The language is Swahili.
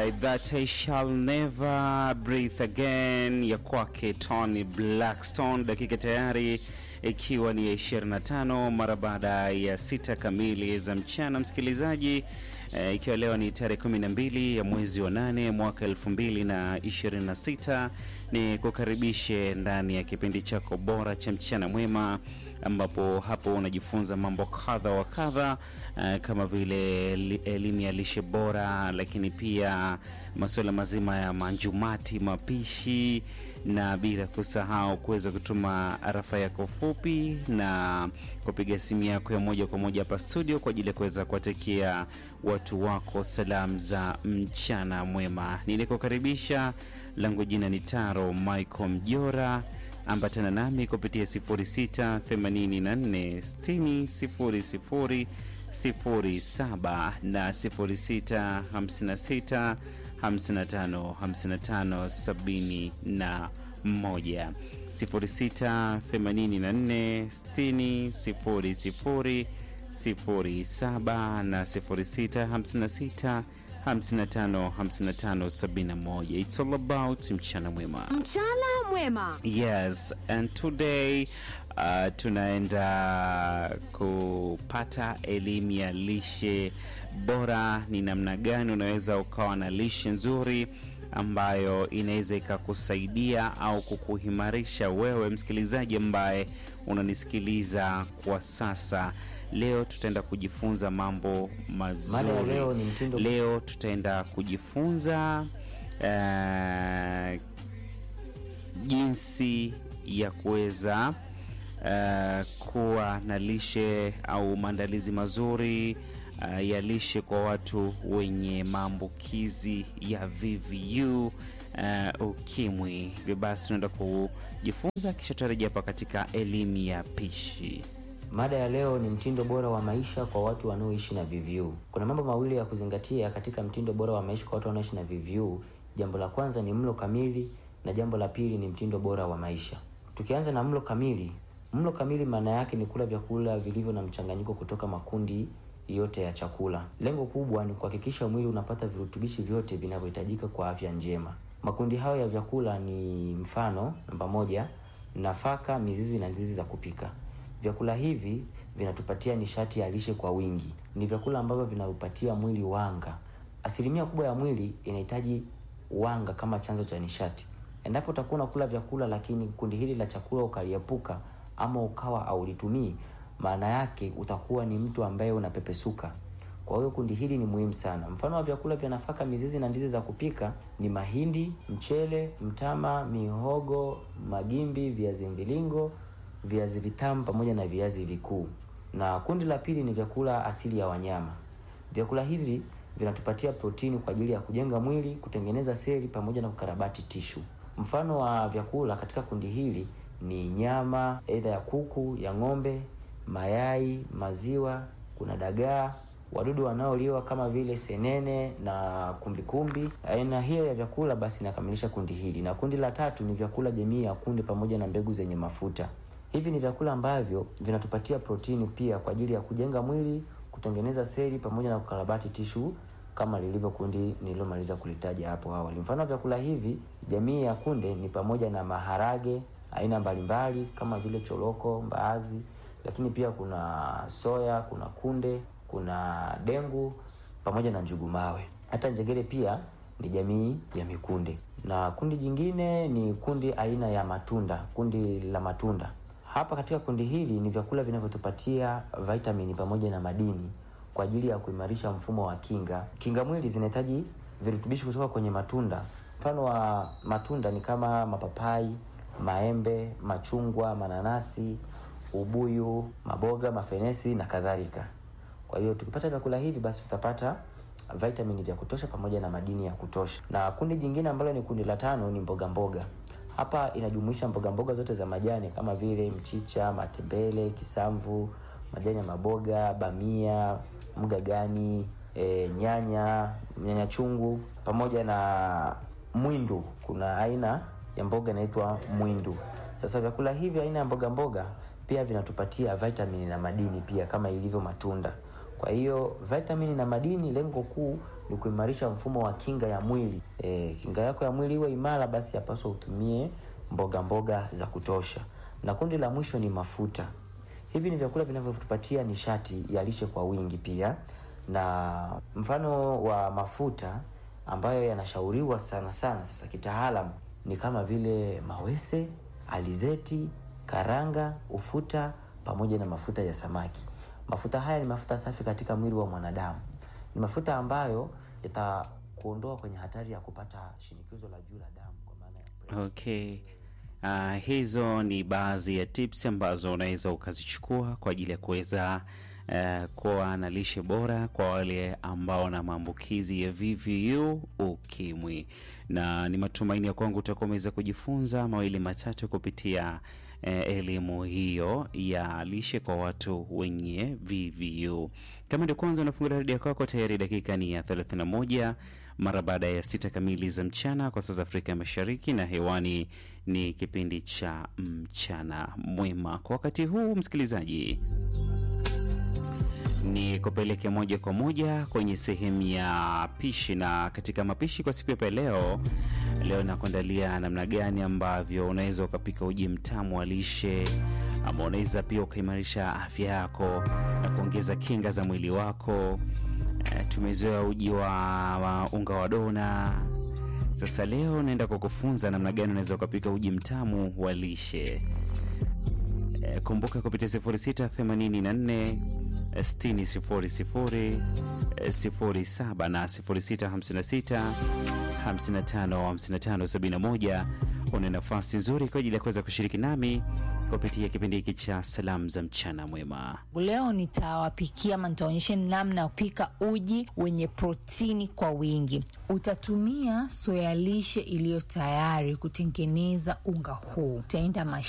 Alright, that I shall never breathe again ya kwake Tony Blackstone, dakika tayari ikiwa ni ya 25 mara baada ya sita kamili za mchana, msikilizaji eh, ikiwa leo ni tarehe 12 ya mwezi wa nane mwaka 2026 ni kukaribishe ndani ya kipindi chako bora cha mchana mwema ambapo hapo unajifunza mambo kadha wa kadha uh, kama vile li- elimu ya lishe bora, lakini pia masuala mazima ya manjumati, mapishi na bila kusahau kuweza kutuma arafa yako fupi na kupiga simu yako ya moja kwa moja hapa studio kwa ajili ya kuweza kuwatakia watu wako salamu za mchana mwema. Nilikukaribisha, langu jina ni Taro Michael Mjora ambatana nami kupitia 0684600007 na 0656555571 0684600007 na 0656 555571 it's all about mchana mwema Mchana mwema. Yes, and today uh, tunaenda kupata elimu ya lishe bora. Ni namna gani unaweza ukawa na lishe nzuri ambayo inaweza ikakusaidia au kukuhimarisha wewe msikilizaji ambaye unanisikiliza kwa sasa. Leo tutaenda kujifunza mambo mazuri. Mada ya leo ni mtindo- Leo tutaenda kujifunza uh, jinsi ya kuweza uh, kuwa na lishe au maandalizi mazuri uh, ya lishe kwa watu wenye maambukizi ya VVU uh, ukimwi. Hivyo basi tunaenda kujifunza, kisha tutarejea hapa katika elimu ya pishi. Mada ya leo ni mtindo bora wa maisha kwa watu wanaoishi na VVU. Kuna mambo mawili ya kuzingatia katika mtindo bora wa maisha kwa watu wanaoishi na VVU. Jambo la kwanza ni mlo kamili na jambo la pili ni mtindo bora wa maisha. Tukianza na mlo kamili, mlo kamili maana yake ni kula vyakula vilivyo na mchanganyiko kutoka makundi yote ya chakula. Lengo kubwa ni kuhakikisha mwili unapata virutubishi vyote vinavyohitajika kwa afya njema. Makundi hayo ya vyakula ni mfano, namba moja, nafaka, mizizi na ndizi za kupika. Vyakula hivi vinatupatia nishati ya lishe kwa wingi. Ni vyakula ambavyo vinaupatia mwili wanga. Asilimia kubwa ya mwili inahitaji wanga kama chanzo cha nishati. Endapo utakuwa unakula vyakula lakini kundi hili la chakula ukaliepuka ama ukawa haulitumii, maana yake utakuwa ni mtu ambaye unapepesuka. Kwa hiyo kundi hili ni muhimu sana. Mfano wa vyakula vya nafaka, mizizi na ndizi za kupika ni mahindi, mchele, mtama, mihogo, magimbi, viazi mviringo, viazi vitamu pamoja na viazi vikuu. Na kundi la pili ni vyakula asili ya wanyama. Vyakula hivi vinatupatia protini kwa ajili ya kujenga mwili, kutengeneza seli pamoja na kukarabati tishu. Mfano wa vyakula katika kundi hili ni nyama aidha ya kuku, ya ng'ombe, mayai, maziwa, kuna dagaa, wadudu wanaoliwa kama vile senene na kumbikumbi. Aina hiyo ya vyakula basi inakamilisha kundi hili, na kundi la tatu ni vyakula jamii ya kunde pamoja na mbegu zenye mafuta. Hivi ni vyakula ambavyo vinatupatia protini pia kwa ajili ya kujenga mwili, kutengeneza seli pamoja na kukarabati tishu kama lilivyo kundi nililomaliza kulitaja hapo awali. Mfano wa vyakula hivi jamii ya kunde ni pamoja na maharage aina mbalimbali kama vile choroko, mbaazi, lakini pia kuna soya, kuna kunde, kuna dengu pamoja na njugu mawe. Hata njegere pia ni jamii ya mikunde. Na kundi jingine ni kundi aina ya matunda, kundi la matunda. Hapa katika kundi hili ni vyakula vinavyotupatia vitamini pamoja na madini kwa ajili ya kuimarisha mfumo wa kinga. Kinga mwili zinahitaji virutubishi kutoka kwenye matunda. Mfano wa matunda ni kama mapapai, maembe, machungwa, mananasi, ubuyu, maboga, mafenesi na kadhalika. Kwa hiyo tukipata vyakula hivi basi tutapata vitamini vya kutosha pamoja na madini ya kutosha. Na kundi jingine ambalo ni kundi la tano ni mboga mboga. Hapa inajumuisha mboga mboga zote za majani kama vile mchicha, matembele, kisamvu, majani ya maboga, bamia, mgagani, e, nyanya, nyanya chungu pamoja na mwindu. Kuna aina ya mboga inaitwa mwindu. Sasa vyakula hivi aina ya mboga mboga pia vinatupatia vitamini na madini pia kama ilivyo matunda. Kwa hiyo vitamini na madini, lengo kuu ni kuimarisha mfumo wa kinga ya mwili. E, kinga yako ya mwili iwe imara, basi yapaswa utumie mboga mboga za kutosha. Na kundi la mwisho ni mafuta. Hivi ni vyakula vinavyotupatia nishati ya lishe kwa wingi pia, na mfano wa mafuta ambayo yanashauriwa sana sana sasa kitaalamu ni kama vile mawese, alizeti, karanga, ufuta pamoja na mafuta ya samaki. Mafuta haya ni mafuta safi katika mwili wa mwanadamu. Ni mafuta ambayo yatakuondoa kwenye hatari ya kupata shinikizo la juu la damu kwa maana ya Okay. Uh, hizo ni baadhi ya tips ambazo unaweza ukazichukua kwa ajili ya kuweza uh, kuwa na lishe bora kwa wale ambao na maambukizi ya VVU ukimwi, na ni matumaini ya kwangu utakuwa umeweza kujifunza mawili matatu kupitia eh, elimu hiyo ya lishe kwa watu wenye VVU. Kama ndio kwanza unafungulia redio kwako, tayari dakika ni ya 31 mara baada ya sita kamili za mchana kwa saa za Afrika ya Mashariki, na hewani ni kipindi cha mchana mwema. Kwa wakati huu, msikilizaji, ni kupeleke moja kwa moja kwenye sehemu ya pishi, na katika mapishi kwa siku ya leo, leo nakuandalia namna gani ambavyo unaweza ukapika uji mtamu wa lishe ama unaweza pia ukaimarisha afya yako na kuongeza kinga za mwili wako. E, tumezoea uji wa, wa unga wa dona. Sasa leo naenda kukufunza namna gani unaweza ukapika uji mtamu wa lishe. E, kumbuka kupitia 0684 60 00 07 na 0656 55 55 71 una nafasi nzuri kwa ajili ya kuweza kushiriki nami kupitia kipindi hiki cha salamu za mchana mwema. Leo nitawapikia ama nitaonyesha namna ya kupika uji wenye protini kwa wingi. Utatumia soya lishe iliyo tayari kutengeneza unga huu. Utaenda